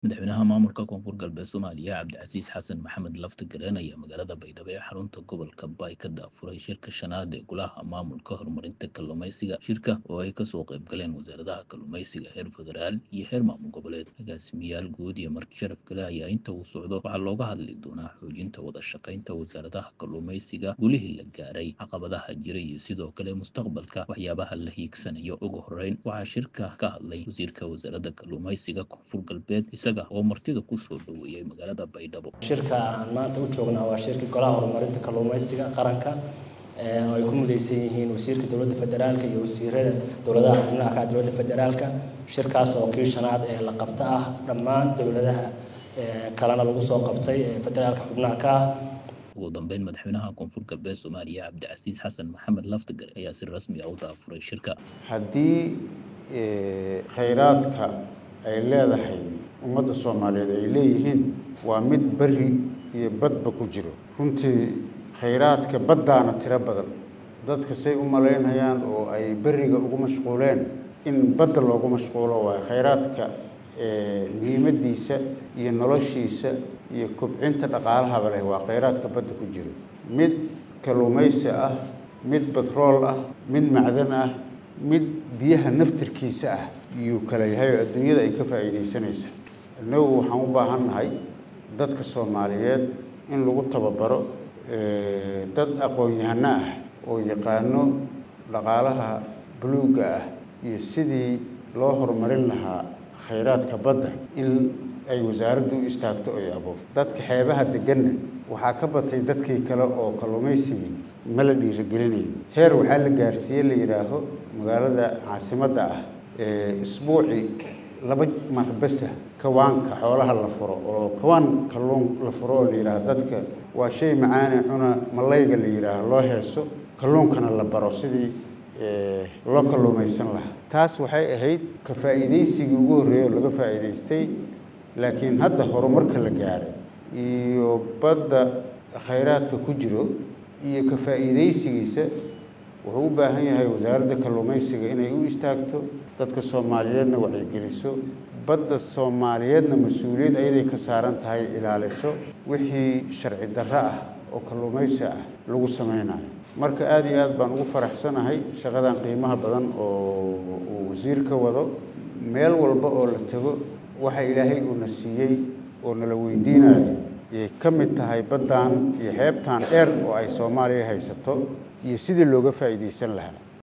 madaxweynaha maamulka koonfur galbeed soomaaliya cabdicasiis xasan maxamed lafti gareen ayaa magaalada baydhabo ee xarunta gobolka baay ka daafuray shirka shanaad ee golaha maamulka horumarinta kalluumaysiga shirka oo ay kasoo qayb galeen wasaaradaha kalluumaysiga heer federaal iyo heer maamul goboleed agaasimayaal guud iyo marti sharaf kale ayaa inta uu socdo waxaa looga hadli doonaa xoojinta wada shaqaynta wasaaradaha kalluumaysiga gulihii la gaaray caqabadaha jira iyo sidoo kale mustaqbalka waxyaabaha la hiigsanayo ugu horeyn waxaa shirka ka hadlay wasiirka wasaaradda kalluumaysiga koonfur galbeed oo martida kusoo dhaweeyey magaalada baydhabo shirka aan maanta u joognaa waa shirkii golaha horumarinta kalluumaysiga qaranka oo ay ku mudaysan yihiin wasiirka dowladda federaalka iyo wasiirada dowladaha xubnaha ka dowladda federaalka shirkaas oo kii shanaad ee la qabta ah dhammaan dowladaha kalena lagu soo qabtay ee federaalka xubnaha ka ah ugu dambeyn madaxweynaha koonfur galbeed soomaaliya cabdicasiis xasan maxamed laftigar ayaa si rasmi ah u daafuray shirka haddii khayraadka ay leedahay ummadda soomaaliyeed ay leeyihiin waa mid beri iyo badba ku jiro runtii khayraadka baddaana tiro badan dadka say u malaynayaan oo ay beriga ugu mashquuleen in badda loogu mashquulo waayo khayraadka muhiimadiisa iyo noloshiisa iyo kobcinta dhaqaalahaba leh waa khayraadka badda ku jiro mid kalluumaysi ah mid batrool ah mid macdan ah mid biyaha naftirkiisa ah iyuu kala yahay oo adduunyada ay ka faa'iidaysanaysa innagu waxaan u baahan nahay dadka soomaaliyeed in lagu tababaro dad aqoon-yahano ah oo yaqaano dhaqaalaha buluugga ah iyo sidii loo horumarin lahaa khayraadka badda in ay wasaaraddu u istaagto oy abo dadka xeebaha deganna waxaa ka batay dadkii kale oo kalluumaysigii ma la dhiirigelinayo heer waxaa la gaarsiiye la yidhaaho magaalada caasimadda ah isbuucii laba marbesa kawaanka xoolaha la furo oo kawaan kalluun la furo oo la yidhaaho dadka waa shay macaane cuna malayga la yidhaaho loo heeso kalluunkana la baro sidii loo kalluumaysan lahaa taas waxay ahayd ka faa'iidaysigii ugu horreeyey oo laga faa'iidaystay laakiin hadda horumarka la gaaray iyo badda khayraadka ku jiro iyo ka faa'iidaysigiisa wuxuu u baahan yahay wasaaradda kalluumaysiga inay u istaagto dadka soomaaliyeedna wacyigeliso badda soomaaliyeedna mas-uuliyad ayaday ka saaran tahay ilaaliso wixii sharci darro ah oo kalluumaysi ah lagu samaynayo marka aada iyo aad baan ugu faraxsanahay shaqadan qiimaha badan oo uu wasiir ka wado meel walba oo la tego waxa ilaahay uuna siiyey oo nala weydiinayo yay ka mid tahay baddan iyo xeebtan dheer oo ay soomaaliya haysato iyo sidii looga faa'iidaysan lahaa